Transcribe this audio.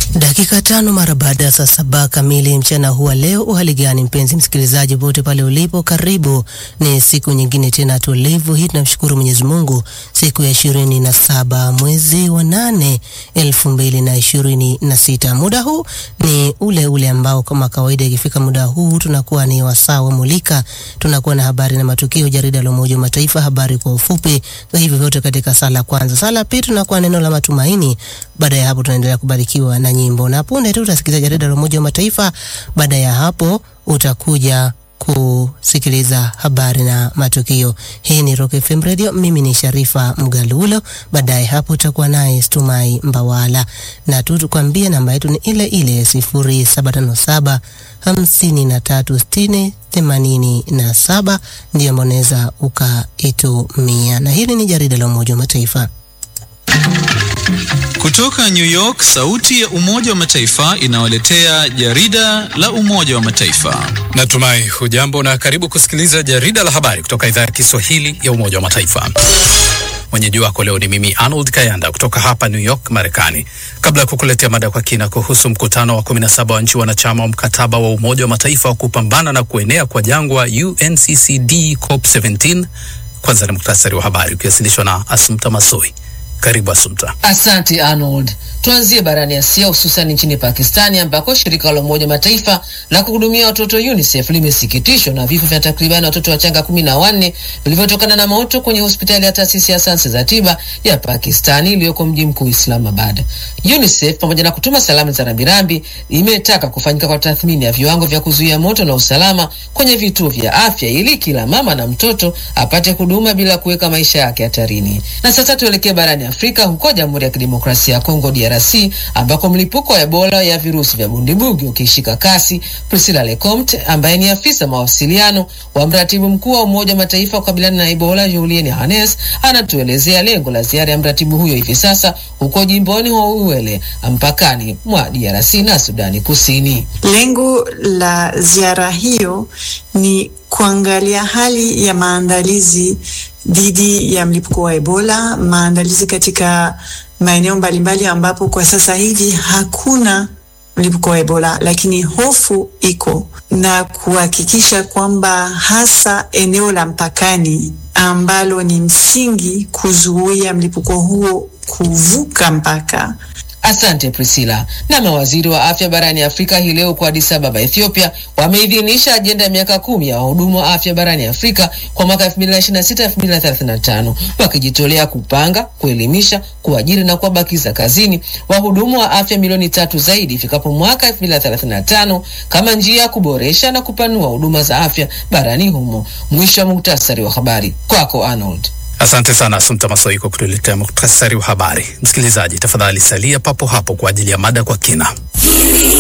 Dakika tano mara baada ya saa saba kamili mchana huwa leo. Uhali gani mpenzi msikilizaji, pote pale ulipo, karibu. Ni siku nyingine tena tulivu hii, tunamshukuru Mwenyezi Mungu, siku ya ishirini na saba mwezi wa nane elfu mbili na ishirini na sita. Muda huu ni ule ule ambao kama kawaida ikifika muda huu tunakuwa ni wasaa wa mulika, tunakuwa na habari na matukio, jarida la Umoja wa Mataifa, habari kwa ufupi, na hivyo vyote katika sala kwanza. Sala pili tunakuwa neno la matumaini. Baada ya hapo tunaendelea kubarikiwa na nyimbo, na punde tu utasikiza jarida la Umoja wa Mataifa. Baada ya hapo utakuja kusikiliza habari na matukio. Hii ni Rock FM Radio, mimi ni Sharifa Mgalulo. Baadaye hapo utakuwa naye Stumai Mbawala, na tu tukwambie namba yetu ni ile ile sifuri saba tano saba hamsini na tatu sitini themanini na saba ndiyo ambao unaweza ukaitumia, na hili ni jarida la Umoja wa Mataifa. Kutoka New York, sauti ya Umoja wa Mataifa inawaletea jarida la Umoja wa Mataifa. Natumai hujambo na karibu kusikiliza jarida la habari kutoka idhaa ya Kiswahili ya Umoja wa Mataifa. Mwenyeji wako leo ni mimi Arnold Kayanda kutoka hapa New York, Marekani. Kabla ya kukuletea mada kwa kina kuhusu mkutano wa 17 wa nchi wanachama wa mkataba wa Umoja wa Mataifa wa kupambana na kuenea kwa jangwa UNCCD COP17, kwanza ni muktasari wa habari ukiwasilishwa na Asumta Masoi. Karibu Asumta. Asante Arnold. Tuanzie barani Asia, hususan nchini Pakistani ambako shirika la Umoja Mataifa la kuhudumia watoto UNICEF limesikitishwa na vifo vya takribani watoto wachanga kumi na wanne vilivyotokana na moto kwenye hospitali ya taasisi ya sayansi za tiba ya Pakistani iliyoko mji mkuu Islamabad. UNICEF pamoja na kutuma salamu za rambirambi imetaka kufanyika kwa tathmini ya viwango vya kuzuia moto na usalama kwenye vituo vya afya ili kila mama na mtoto apate huduma bila kuweka maisha yake hatarini. Na sasa tuelekee barani Afrika, huko Jamhuri ya Kidemokrasia ya Kongo DRC, ambako mlipuko wa Ebola ya virusi vya bundibugi ukishika kasi. Priscilla Lecomte ambaye ni afisa mawasiliano wa mratibu mkuu wa Umoja wa Mataifa kukabiliana na Ebola Julien Hannes anatuelezea lengo la ziara ya mratibu huyo hivi sasa huko jimboni Houwele mpakani mwa DRC na Sudani Kusini. Lengo la ziara hiyo ni kuangalia hali ya maandalizi dhidi ya mlipuko wa Ebola, maandalizi katika maeneo mbalimbali ambapo kwa sasa hivi hakuna mlipuko wa Ebola, lakini hofu iko, na kuhakikisha kwamba hasa eneo la mpakani ambalo ni msingi kuzuia mlipuko huo kuvuka mpaka. Asante Priscilla. Na mawaziri wa afya barani Afrika hii leo kwa Addis Ababa, Ethiopia, wameidhinisha ajenda ya miaka kumi ya wahudumu wa afya barani Afrika kwa mwaka 2026 2035, wakijitolea kupanga, kuelimisha, kuajiri na kuwabakiza kazini wahudumu wa afya milioni tatu zaidi ifikapo mwaka 2035 kama njia ya kuboresha na kupanua huduma za afya barani humo. Mwisho wa muktasari wa habari, kwako Arnold. Asante sana Asumta Masoi kwa kutuletea muktasari wa habari. Msikilizaji, tafadhali salia papo hapo kwa ajili ya mada kwa kina.